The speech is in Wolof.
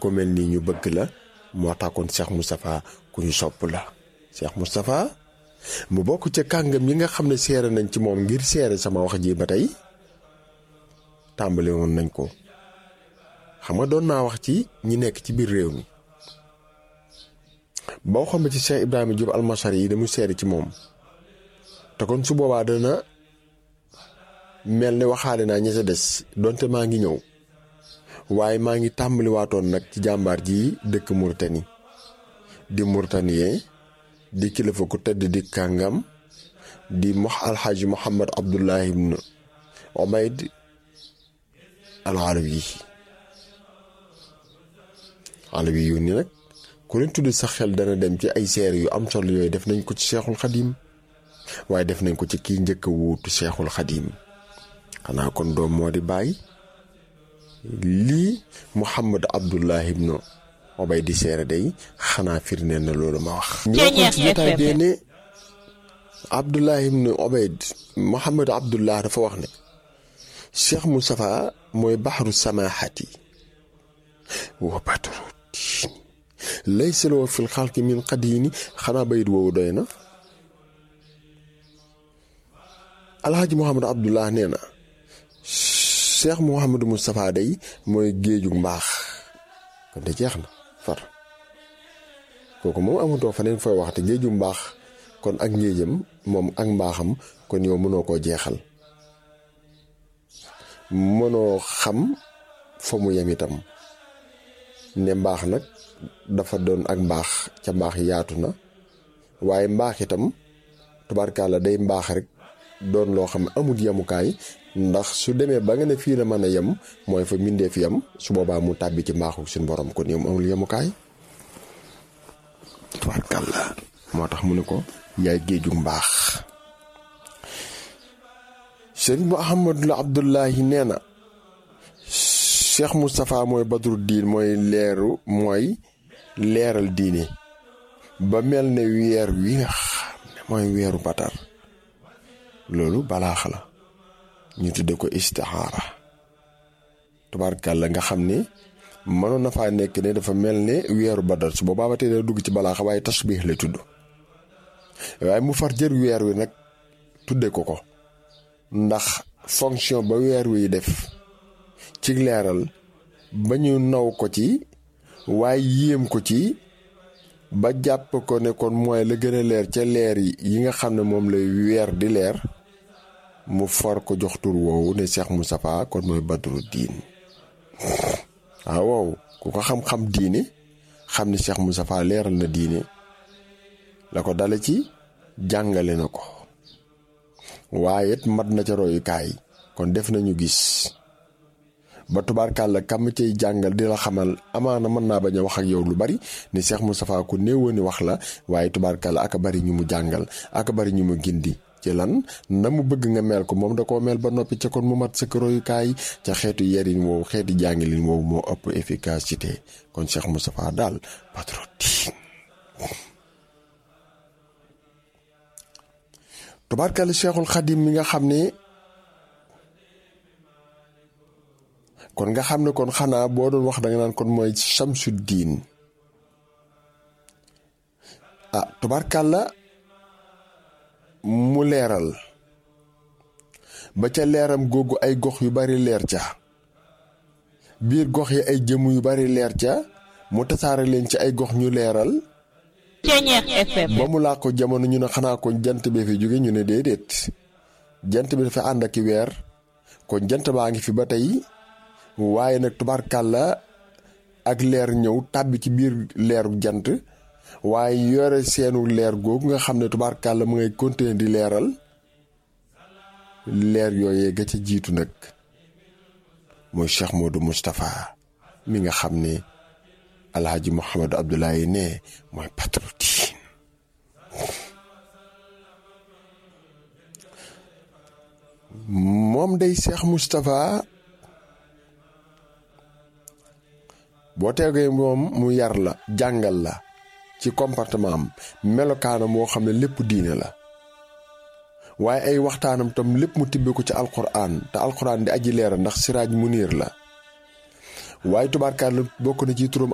ko mel nii ñu bëgg la moo tax kon Cheikh Moustapha ku ñu sopp la Cheikh Moustapha mu bokk ca kàngam yi nga xam ne seere nañ ci moom ngir seere sama wax ji ba tey tàmbali woon nañ ko xam nga doon naa wax ci ñi nekk ci biir réew mi boo xam ci Cheikh Ibrahima Diop almasari yi damu seere ci moom te kon su boobaa dana mel ne waxaale naa ña ca des donte maa ngi ñëw waaye maa ngi tàmbali waatoon nag ci jàmbaar ji dëkk Mauritanie di Mauritanien di kilifa ku tëdd di kàngam di mox alxaaji Muhammad Abdullahi ibn Ubayd al Alawi Alawi yu ni nag ku leen tudd sa xel dana dem ci ay seer yu am solo yooyu def nañ ko ci Seexul Xadim waaye def nañ ko ci kii njëkk a wuutu Seexul Xadim xanaa kon doom moo di bàyyi lii Muhammad Abdullahi ibn Obay di seere day xanaa firndeel na loolu ma wax. ñoo ko ci jotaay bee ne Abdullahi ibn Obayd Muhammad Abdullah dafa wax ne Cheikh Moustapha mooy baxru samaahati wa badru diini laysa lahu fil xalqi min qadiini xanaa bayit woowu doy na. Alhaji Muhammad Abdullah nee na. cheikh Mouhamadou Moustapha day mooy géeju mbaax kon de jeex na far kooku moom amatoo faneen fooy wax te géeju mbaax kon ak ngéejam moom ak mbaaxam kon yow mënoo koo jeexal mënoo xam fa mu yem itam ne mbaax nag dafa doon ak mbaax ca mbaax yaatu na waaye mbaax itam tubaarkàlla day mbaax rek doon loo xam ne amul yemukaay ndax su demee ba nga ne fii la mën a yem mooy fa mindee fi yem su boobaa mu tàbbi ci mbaaxu suñu borom kon yow amul yemukaay tubaarkàlla moo tax mu ne ko yaay géeju mbaax sëriñ Muhammadul Abdullahi nee na Cheikh Moustapha mooy badru diin mooy leeru mooy leeral diine ba mel ne weer wi nga xam ne mooy weeru batar loolu balaax la ñu tudde ko istixaara tubaarkàlla nga xam ne mënoon na faa nekk ne dafa mel ne weeru badar su boobaa ba tey da dugg ci balaax waaye tasbiix lay tudd waaye mu far jër weer wi nag tudde ko ko ndax fonction ba weer wi def ci leeral ba ñu naw ko ci waaye yéem ko ci ba jàpp ko ne kon mooy la gën a leer ca leer yi yi nga xam ne moom lay weer di leer mu far ko jox tur woowu ne Cheikh Moustapha kon mooy badru diin waaw waaw ku ko xam-xam diine xam ne Cheikh Moustapha leeral na diine la ko dale ci jàngale na ko waaye it mat na ca royukaay kon def nañu gis ba tubaarkàlla kam cay jàngal di la xamal amaana mën naa bañ a wax ak yow lu bari ne Cheikh Moustapha ku néewoon ni wax la waaye tubaarkàlla aka bari ñu mu jàngal aka bari ñu mu gindi ci lan na mu bëgg nga mel ko moom da koo mel ba noppi ca kon mu mat sa royukaay ca xeetu yerin woowu xeeti jàngalin woowu moo ëpp efficacité kon Cheikh Moustapha daal patriote tubaarkàlla Cheikhul Xadim mi nga xam ne kon nga xam ne kon xanaa boo doon wax da nga naan kon mooy Samsuddiin ah tubaarkàlla mu leeral ba ca leeram googu ay gox yu bari leer ca biir gox yi ay jëmm yu bari leer ca mu tasaare leen ci ay gox ñu leeral ba mu laa ko jamono ñu ne xanaa kon jant bee fi jóge ñu ne déedéet jant bi dafa ànd ak i weer kon jant baa ngi fi ba tey waaye nag tubaarkàlla ak leer ñëw tàbbi ci biir leeru jant waaye yore seenu leer googu nga xam ne tubaarkàlla mu ngay continuer di leeral leer yooyee ga ca jiitu nag mooy Cheikh Modou Moustapha mi nga xam ne alhaji Mouhamadou Abdoulaye ne mooy patriote moom day Cheikh Moustapha boo tegee moom mu yar la jàngal la ci comportement am melokaanam moo xam ne lépp diine la waaye ay waxtaanam tam lépp mu tibbe ko ci alquran te alquran di aji leera ndax siraaj mu niir la waaye tubaarkaar la bokk na ci turam